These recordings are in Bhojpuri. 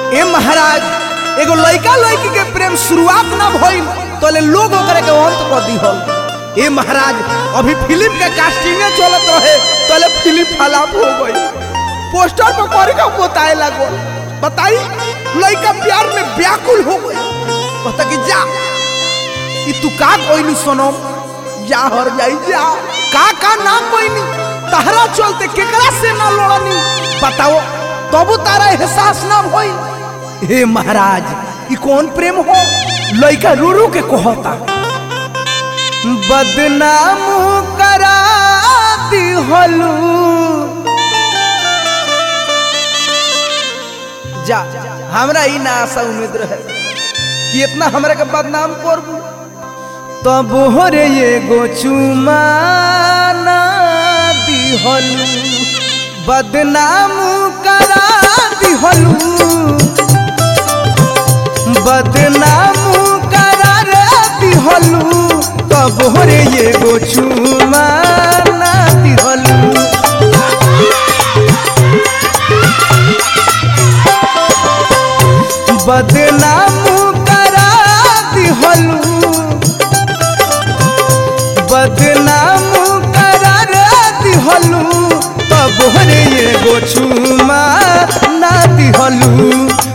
ए महाराज एगो लड़का लड़की के प्रेम शुरुआत ना भइल तोले लोग ओकरे के अंत कर दिहल ए महाराज अभी फिल्म के कास्टिंग चलत रहे तोले फिल्म फलाप हो गई पोस्टर पर करे का बताए लागो बताई लड़का प्यार में व्याकुल हो गई कहता कि जा ई तू का कोइनी सुनो जा हर जाई जा का का ना कोइनी तहरा चलते केकरा से ना लड़नी बताओ तबु तारा एहसास ना भई हे महाराज ई कौन प्रेम हो लइका रो रो के कहता बदनाम करा दिहलू जा हमरा ई ना आशा उम्मीद रहे कि इतना हमरा के बदनाम करबू तब रे एगो चुमाना दिहलू बदनाम करा दिहलू बदनाम करा रे दिहलू तब रे एगो चुमाना दिहलू बदनाम करा दिहलू बदनाम करा दिहलू तब रे एगो छुमा ना दिहलू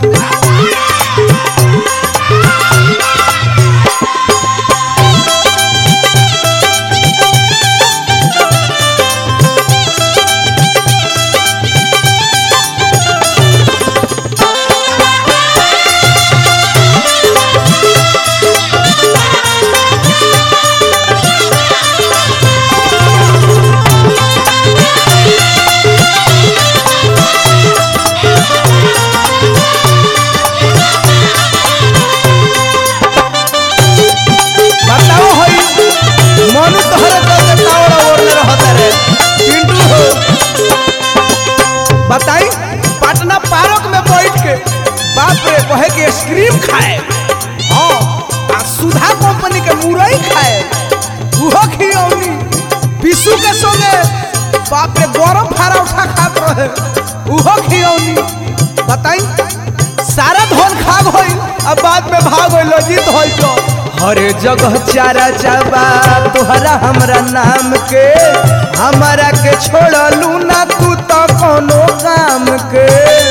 बताओ हई मनु तोहरे चलते तावड़ा ओढ़ले रहता रे पिंटू हो बताई पटना पार्क में बैठ के बाप रे कहे के आइसक्रीम खाए हाँ आ सुधा कंपनी के मुरई खाए उहो खियौनी विशु के संगे बाप रे गरम फारा उठा खात रहे उहो खियौनी बताई सारा धन खा गई अब बाद में भाग गई जीत होई तो हर जगह चारा चाबा तोहरा हमरा नाम के हमारा के छोड़लू ना तू तो कोनो काम के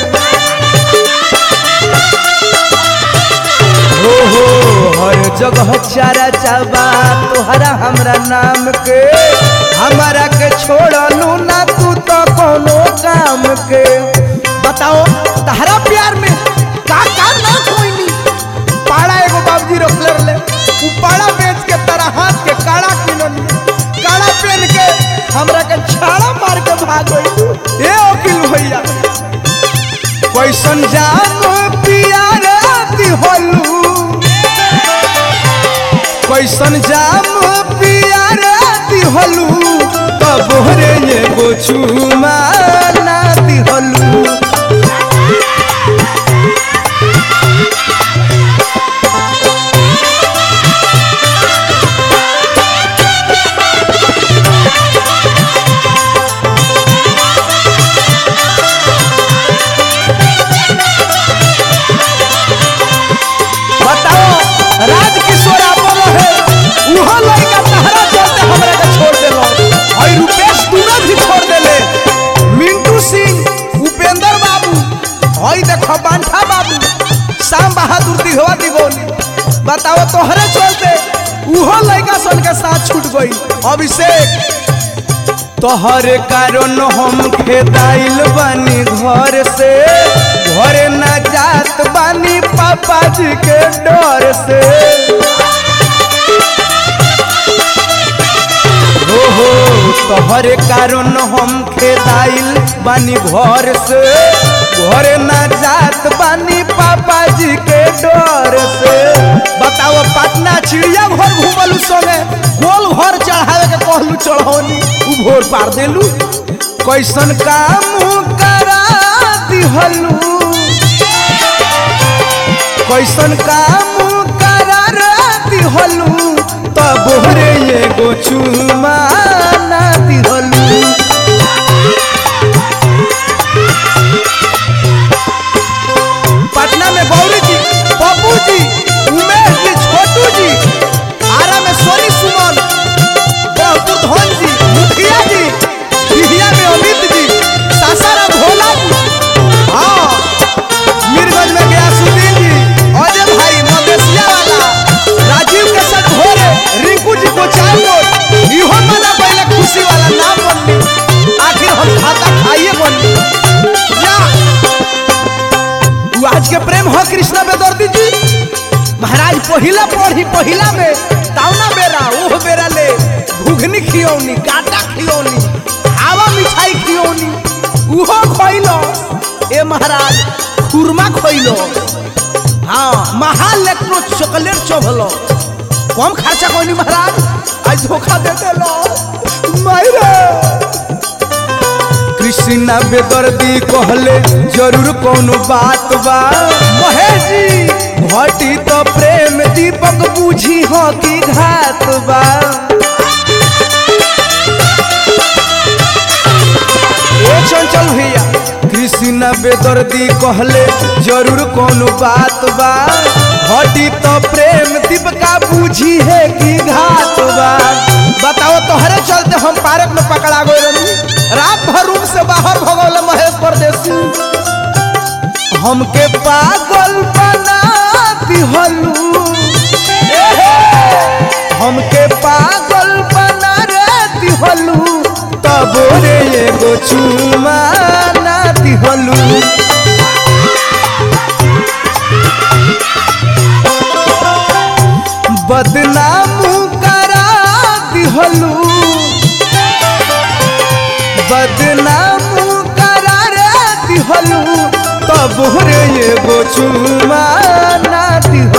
हो हो हर जगह चारा चाबा तोहरा हमरा नाम के हमारा के छोड़लू ना तू तो कोनो काम के बताओ तहरा प्यार में का का ना कोई पाड़ा एगो बाबूजी रखले रहे उ पाड़ा बेच के तारा हाथ के काड़ा किननी काड़ा पहन के हमरा के छाड़ा मार के भाग गई ए वकील भैया कैसन जाम पियार दिहलू कैसन जाम पियार दिहलू तब रे एगो चुमा ना दिहलू बताओ राज किशोर आपन रहे उहो लड़का तहरा चलते हमरा के छोड़ देलो और रुपेश दूरा भी छोड़ देले मिंटू सिंह उपेंद्र बाबू हई देखो बांठा बाबू शाम बहादुर दिघवा दिगोनी बताओ तोहरे चलते उहो लड़का सन के साथ छूट गई अभिषेक तोहर कारण हम खेदाइल बानी घर से घर न जात बानी पापा जी के डर से हो हो तोहर कारण हम खेदाइल बानी घर से घर न जात बानी पापा जी के डर से बताओ पटना चिड़िया घर घूमलू संगे गोल घर चढ़ावे के कहलू चढ़ौनी उ भोर पार देलू कैसन काम करा दिहलू कैसन काम करा दिहलू तब रे एगो चुमा ना दिहलू पटना के प्रेम हो कृष्णा बेदर्दी जी महाराज पहिला पढ़ी पहिला में तावना बेरा ओह बेरा ले घुघनी खियौनी काटा खियौनी हवा मिठाई खियौनी उहो खइलो ए महाराज खुरमा खइलो हाँ महालेक्ट्रो चॉकलेट चोभलो कम खर्चा कोनी महाराज आज धोखा दे देलो मायरे कृष्णा बेदर्दी कहले जरूर कोनो बात बा महेश जी घटी तो प्रेम दीपक बूझी हो की घात बा ए चंचल भैया कृष्णा बेदर्दी कहले जरूर कोनो बात बा घटी तो प्रेम दीपका बूझी है की घात बा बताओ तोहरे चलते हम पार्क में पकड़ा गए रही रात भर रूम से बाहर भगौल महेश परदेसी हमके पागल बना दिहलू हमके पागल बना रे दिहलू तब रे एगो चुमा ना दिहलू बदनाम करा दिहलू बदनाम करा रे दिहलू तब रे एगो चुमा ना दिहलू